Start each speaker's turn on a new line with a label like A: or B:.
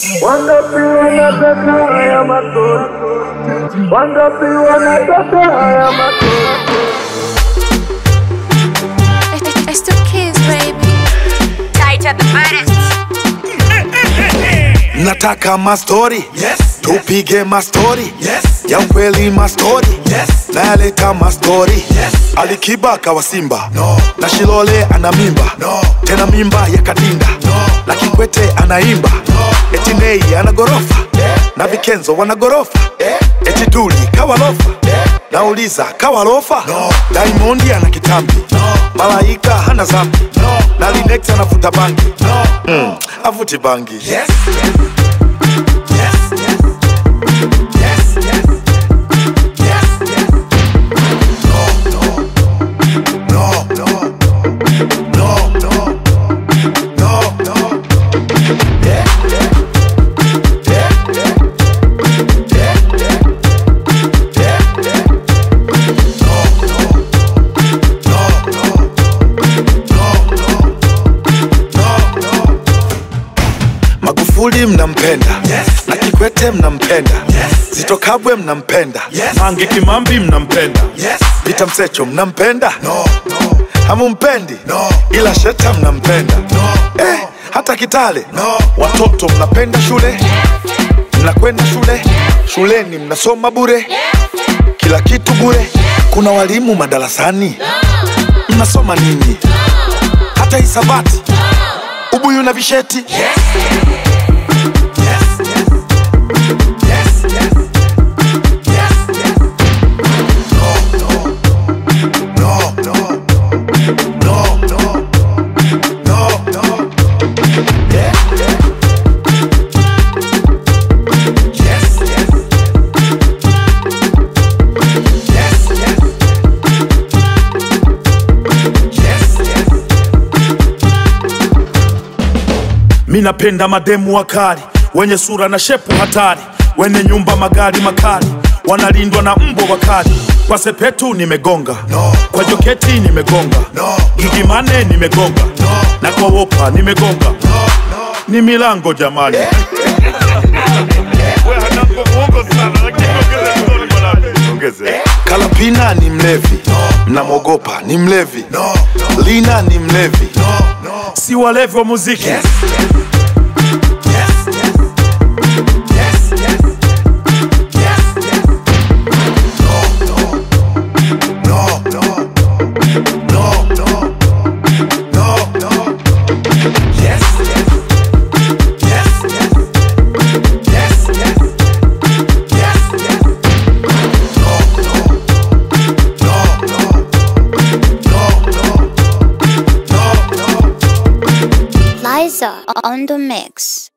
A: Wangapi wanataka haya matunda? Wangapi wanataka haya matunda?
B: It's, it's the kids, baby. Tight at the baddest.
C: Nataka mastori
D: Yes.
C: tupige mastori
D: Yes.
C: ya ukweli mastori
D: Yes.
C: nayaleta mastori
D: Yes.
C: alikiba kawa simba
D: No.
C: na shilole ana mimba
D: No.
C: tena mimba ya kadinda
D: No.
C: na kikwete anaimba
D: No.
C: eti nei ana gorofa
D: Yeah.
C: na vikenzo wana gorofa
D: Yeah.
C: eti duli kawalofa
D: Yeah.
C: nauliza kawalofa
D: No.
C: daimondi ana kitambi
D: No.
C: malaika hana zambi
D: No.
C: na linex anavuta bangi
D: No.
C: mm. avuti bangi
D: Yes. Yes. Yes. Yes. Yes. Yes. Yes. Yes. No. No. No. No. No. No. No. No. Yeah. Yeah. Yeah. Yeah. Yeah. Yeah. Yeah. Yeah. No. No. No. No. No. No. No. No.
C: magufuli mnampenda
D: Yes.
C: na kikwete mnampenda
D: Yes.
C: zito kabwe mnampenda
D: Yes.
C: mange kimambi mnampenda
D: Yes.
C: vita msecho mnampenda
D: No. No.
C: hamumpendi
D: No.
C: ila sheta mnampenda
D: No.
C: eh, hata kitale
D: No.
C: watoto mnapenda shule mnakwenda shule shuleni mnasoma bure kila kitu bure kuna walimu madarasani mnasoma nini hata hisabati ubuyu na visheti
D: Yes. Yes. Yes. Yes. Yes. Yes. Yes. No. No. No. No. No. No. No. No. Yeah. Yeah. Yes. Yes. Yes. Yes. Yes. Yes.
E: mi napenda mademu wakali wenye sura na shepu hatari wenye nyumba magari makali wanalindwa na mbwa wakali kwa sepetu nimegonga
D: No.
E: kwa joketi nimegonga
D: No.
E: gigimane nimegonga
D: No.
E: na kwa wopa nimegonga ni milango jamani
C: kalapina ni mlevi mnamwogopa ni mlevi
D: No. No.
C: lina ni mlevi
D: No. No.
E: si walevi wa muziki
D: Yes. Yes. Yes. Yes. Yes. Yes. Yes. No. No. No. No. No. No. No. No. Yes. Yes. Yes. Yes. Yes. Yes. Yes. Yes. No. No. No. No. No. No. No. No.
B: Liza on the mix.